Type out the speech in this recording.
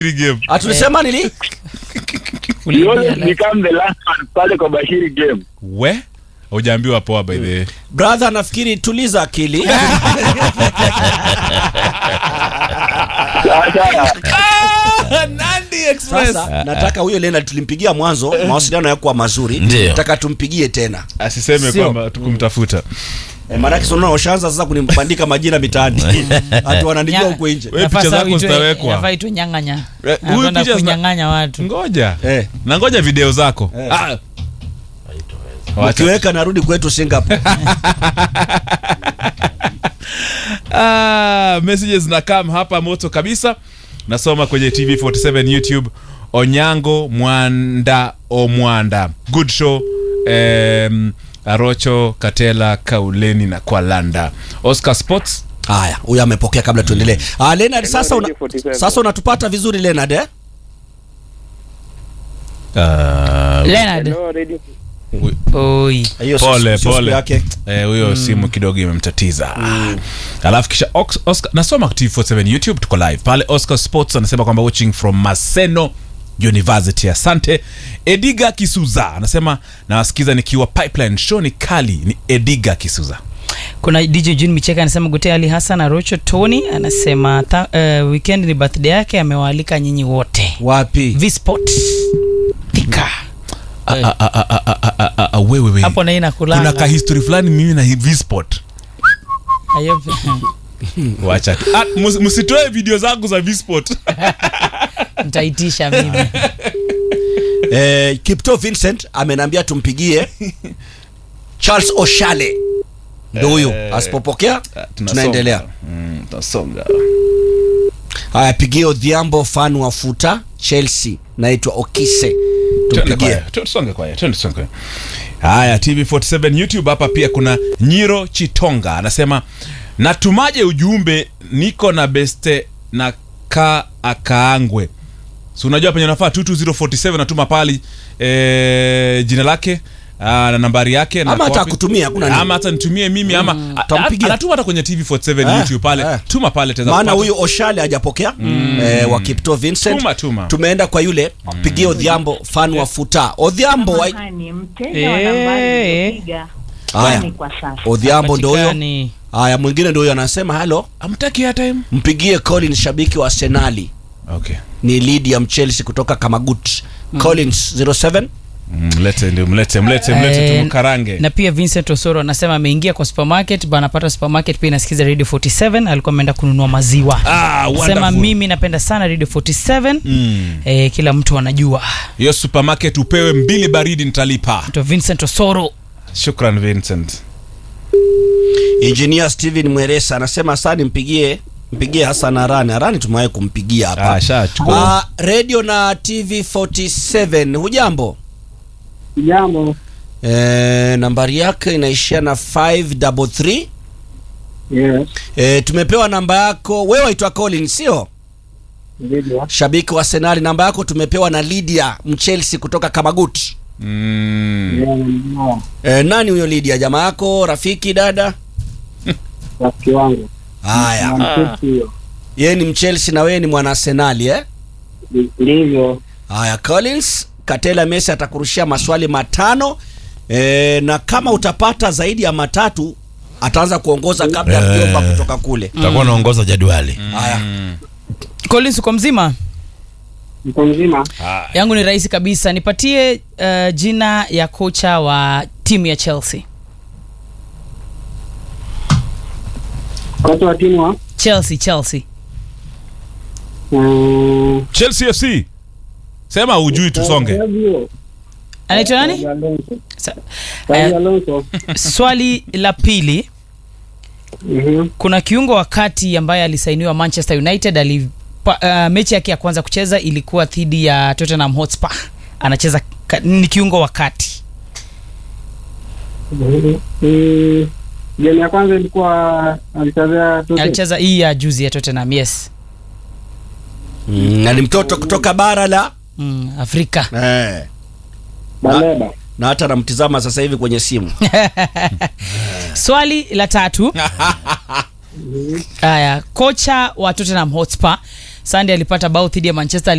game. Atulisema nini? You always become the last one pale kwa Bashiri game. We? Hujaambiwa poa by the way. Brother, nafikiri tuliza akili. Sasa Nandi Express. Sasa nataka huyo Leonard tulimpigia mwanzo, mawasiliano yakuwa mazuri. Ndio. Nataka tumpigie tena. Asiseme Sio. kwamba tukumtafuta. E, maanake sinaona washaanza sasa kunibandika majina mitaani. Hatu wananijua huko nje. We picha zako zitawekwa. Nafaa itwe nyang'anya. Eh, huyu Anakwenda picha zina- kunyang'anya watu. Ngoja. Eh. Na ngoja video zako. Eh. Ah. Wacha. Ukiweka narudi kwetu Singapore. Ah, messages na kam hapa moto kabisa. Nasoma kwenye TV47 YouTube. Onyango Mwanda Omwanda. Good show. Um, Arocho Katela Kauleni na Kwalanda. Oscar Sports. Haya, huyo amepokea kabla tuendelee. Ah, Leonard sasa una, Radio 47. sasa unatupata vizuri Leonard eh? Uh, Leonard. Hello, radio. Oi. Hiyo sio- pole sio siku pole yake. eh, huyo simu kidogo imemtatiza alafu kisha Ox- Oscar, nasoma TV47 YouTube tuko live pale Oscar Sports anasema kwamba watching from Maseno University asante Ediga Kisuza anasema nawasikiza nikiwa pipeline show ni kali ni Ediga Kisuza kuna dj jun micheka anasema gute ali hassan arocho tony anasema tha, uh, weekend ni birthday yake amewaalika nyinyi wote Wapi? vsport thika Ah, ah, ah, ah, ah, ah, ah, ah, ah, wewe wewe hapo na hii kuna nakulanga ka history fulani mimi na hivi sport Ayo- wacha tu. ah, mus- msitoe video zangu za Vsport nitaitisha mimi Eh, Kipto Vincent amenambia tumpigie Charles Oshale. Ndio huyo. Asipopokea tunaendelea. Mm, tunasonga Haya, pigie Odhiambo fan wa futa Chelsea. Naitwa Okise. Twende Tumpigie. kwaya, tu- tusonge kwaya, twende tusonge kwaya. haya tv47 youtube hapa pia kuna nyiro chitonga anasema natumaje ujumbe niko na beste na ka akaangwe si unajua penye nafaa 22047 natuma pali e, jina lake aa, na nambari yake na Ama hata wapi. akutumie, hakuna nini. ama hata nitumie mimi ama a- tampigia. anatuma hata kwenye tv47 Eh, youtube pale eh. tuma pale taweza maana kupata. huyu Oshale hajapokea eh, wa Kipto Vincent. Tuma, tuma. Tumeenda kwa yule pigie Odhiambo fan wa futa. Odhiambo wa... Samahani, mteja wa nambari Eh. iliyopiga Haya. ni kwa sasa. Odhiambo ndio huyo. Patikani. Haya, mwingine ndio huyo anasema halo, amtaki airtime mpigie Colin shabiki wa Arsenali. okay Ni Lydia Mchelsea kutoka Kamagut. Collins 07 mlete ndio mlete mlete mlete Eh, tumkarange na pia vincent osoro anasema ameingia kwa supermarket ba anapata supermarket pia inasikiza radio 47 alikuwa ameenda kununua maziwa Ah, sema wonderful. mimi napenda sana radio 47 Mm. eh, kila mtu anajua hiyo supermarket upewe mbili baridi nitalipa to vincent osoro shukran vincent Engineer Steven Mweresa anasema sasa nimpigie mpigie Hassan Arani. Arani tumewahi kumpigia hapa. Ah, shachukua. Ah, radio na TV 47 hujambo? Jambo. Eh, nambari yake inaishia na 533. Yes. Eh, tumepewa namba yako. Wewe waitwa Colin sio? Video. Shabiki wa Arsenal. Namba yako tumepewa na Lydia Mchelsea kutoka Kamagut. Mm. Eh, nani huyo Lydia? Jamaa yako, rafiki, dada? Rafiki wangu. Haya. Mtiti hiyo. Yeye ni Mchelsea na wewe ni mwana Arsenal eh? Ndivyo. Haya, Collins Katela Messi atakurushia maswali matano e, na kama utapata zaidi ya matatu ataanza kuongoza kabla ya Eh. mjomba kutoka kule. utakuwa unaongoza jadwali Haya, collins uko mzima Mko mzima? yangu ni rahisi kabisa nipatie uh, jina ya kocha wa timu ya chelsea Kocha wa timu wa chelsea chelsea mm, chelsea fc sema ujui tusonge Fabio. anaitwa nani Fabio Alonso. Sa- Fabio eh, Alonso. swali la pili Mhm. kuna kiungo wa kati ambaye alisainiwa manchester united ali pa, uh, mechi yake ya kwanza kucheza ilikuwa dhidi ya tottenham hotspur anacheza ka, ni kiungo wa kati Mhm. Mm, Game ya kwanza ilikuwa alichezea Tottenham. alicheza hii ya juzi ya tottenham yes mm, na ni mtoto kutoka bara la mm, afrika eh, Baleba. na hata namtizama sasa hivi kwenye simu. swali la tatu haya kocha wa tottenham hotspur Sunday alipata bao dhidi ya Manchester